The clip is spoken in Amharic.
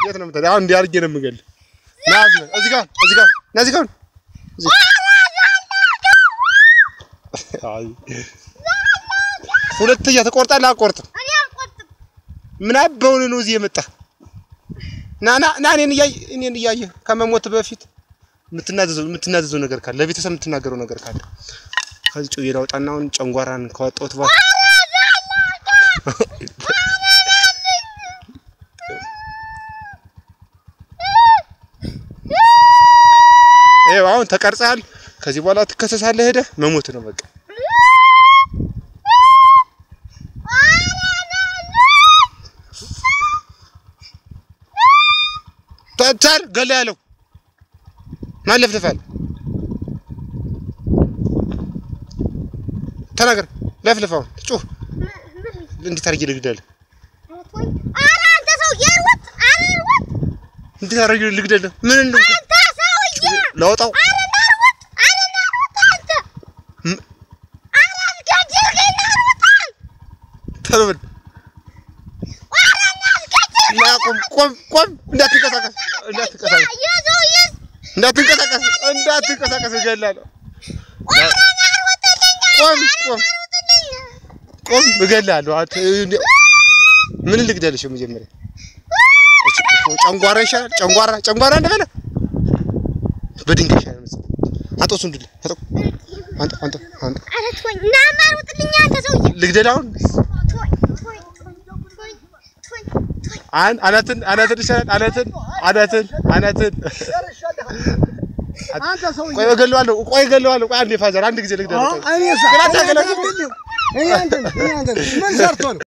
የት ነው የምትሄደው? አሁን እንዲህ አድርጌ ነው የምገልህ። ና እዚህ ጋር እዚህ ጋር እዚህ ጋር ና እዚህ ጋር እዚህ አይ ሁለተኛ ትቆርጣለህ? አልቆርጥም። እኔ አልቆርጥም። ምን አበውን ነው እዚህ የመጣ ና ና ና እኔን እያየህ እኔን እያየህ ከመሞት በፊት የምትናዘዘው የምትናዘዘው ነገር ካለ ለቤተሰብ የምትናገረው ነገር ካለ ከዚህ ጩቤ ላውጣና አሁን ጨንጓራን ካወጣሁት በኋላ ይኸው አሁን ተቀርጸሃል። ከዚህ በኋላ ትከሰሳለህ። ሄደህ መሞት ነው በቃ። ተቻል ገላ ያለው ማን ለፍልፋል? ተናገር። ለፍልፋው ጩህ። እንዴት አድርጌ ልግደልህ? ኧረ አንተ ሰውዬ ሩጥ! ኧረ ሩጥ! እንዴት አድርጌ ልግደልህ? ምን እንደው አንተ ሰውዬ! ላውጣው? ኧረ ና ሩጥ! ኧረ ና ሩጥ አንተ! ም- ኧረ አስገድልኝ ና ሩጥ! ቶሎ በል ኧረ ና አስገድልኝ! ና ቆም ቆም ቆም። እንዳትንቀሳቀስ እንዳትንቀሳቀስ የሰውዬ እንዳትንቀሳቀስ እንዳትንቀሳቀስ እገላለሁ። ኧረ ና ሩጥልኝ! ቆም ቆም ቆም እገላለሁ። አት- እንደ- ምን ልግደልሽ? መጀመሪያ እሺ፣ ጨንጓራ ይሻላል። ጨንጓራ ጨንጓራ እንደበለ በድንጋይ ይሻላል መሰለኝ። አንተ እሱን ድል አንተ አንተ አንተ አንተ ኧረ ተወኝ! ናማ ሩጥልኝ አንተ ሰውዬ! ልግደል አሁን ተወኝ! ተወኝ! ተወኝ! ተወኝ! ተወኝ! ተወኝ! አን አናትን አናትን ይሻላል። አናትን አናትን አናትን አንተ ሰውዬ ቆይ እገለዋለሁ። ቆይ እገለዋለሁ። ቆይ አንዴ ፋዘር አንድ ጊዜ ልግደል። ቆይ እኔ ግን አታገለግል። እኔ አንተን እኔ አንተን ምን ሰርቶ ነው?